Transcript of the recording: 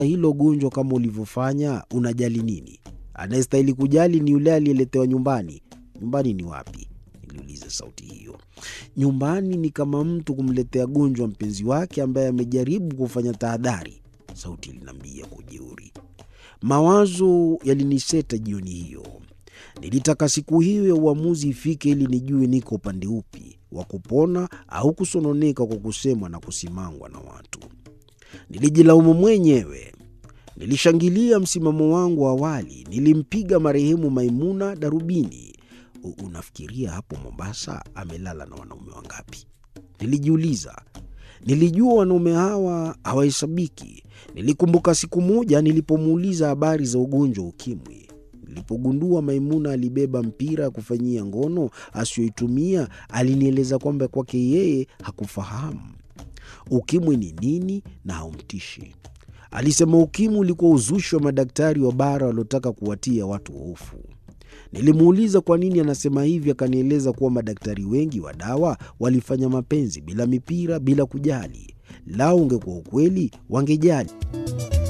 hilo gonjwa kama ulivyofanya, unajali nini? Anayestahili kujali ni yule aliyeletewa nyumbani. Nyumbani ni wapi? Niliuliza sauti hiyo. Nyumbani ni kama mtu kumletea gonjwa mpenzi wake ambaye amejaribu kufanya tahadhari, sauti iliniambia kwa ujeuri. Mawazo yaliniseta jioni hiyo. Nilitaka siku hiyo ya uamuzi ifike ili nijue niko upande upi wa kupona au kusononeka kwa kusemwa na kusimangwa na watu. Nilijilaumu mwenyewe. Nilishangilia msimamo wangu wa awali. Nilimpiga marehemu Maimuna darubini. Unafikiria hapo Mombasa amelala na wanaume wangapi? Nilijiuliza. Nilijua wanaume hawa hawahesabiki. Nilikumbuka siku moja nilipomuuliza habari za ugonjwa wa ukimwi. Nilipogundua Maimuna alibeba mpira ya kufanyia ngono asiyoitumia, alinieleza kwamba kwake yeye hakufahamu ukimwi ni nini na haumtishi. Alisema ukimwi ulikuwa uzushi wa madaktari wa bara waliotaka kuwatia watu hofu. Nilimuuliza kwa nini anasema hivi, akanieleza kuwa madaktari wengi wa dawa walifanya mapenzi bila mipira, bila kujali. Lao ungekuwa ukweli, wangejali.